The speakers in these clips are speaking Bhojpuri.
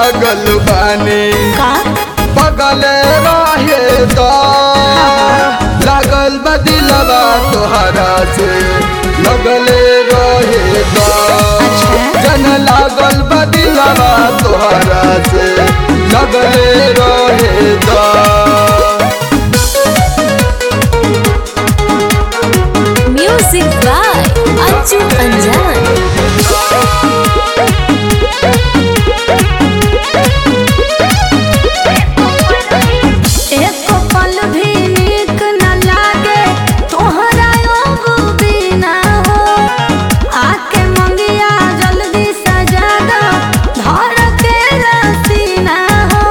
पागल बानी का पगले रहे तो लागल बदिलवा तोहरा से लगले रहे तो अच्छा। जन लागल बदिलवा तोहरा से लगले रहे तो म्यूजिक बाय अंजू अंजान एको पल भी नीक न लागे तोहरा योगो बिना हो आके मंगिया जल्दी सजा दो धर के रसीना हो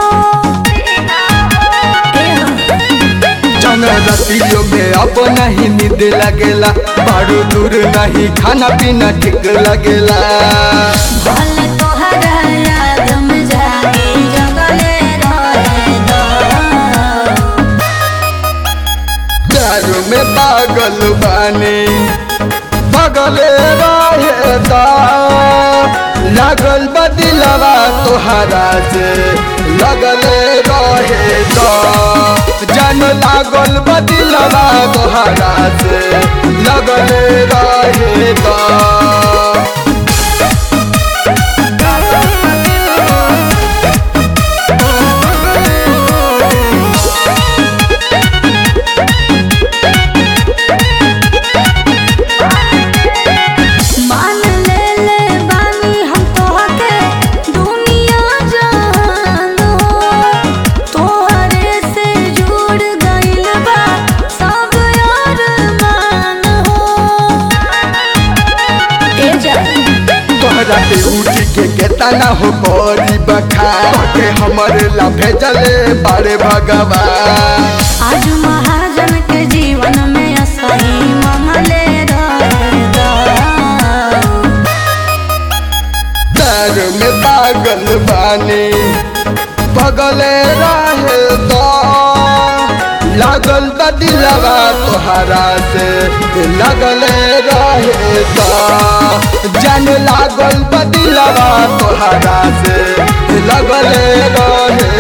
जन रतियों में अब नहीं नींद लगेला बारू दूर नहीं खाना पीना ठीक लगेला भले तोहरा याद में जागे जगले रहे दो दारू में पागल बानी पगले रहे दा लागल बदिलवा तोहरा से लगले रहे दा जन लागल बदिलवा तोहरा से लगले रहे दा मान ले ले बानी हम तोहके दुनिया जान हो तोहरे से जुड़ गइल बा सब यार मान हो ए जा तोहरा के उठ के केतना हो करी बखा के हमरे ला भेजले बारे भगवान आज महाजन के जीवन में असही मामले रहे दो पैर में पागल बानी पगले रहे तो लागल बदिलवा तोहरा से लगले रहे तो जन लागल बदिलवा तोहरा से लगले रहे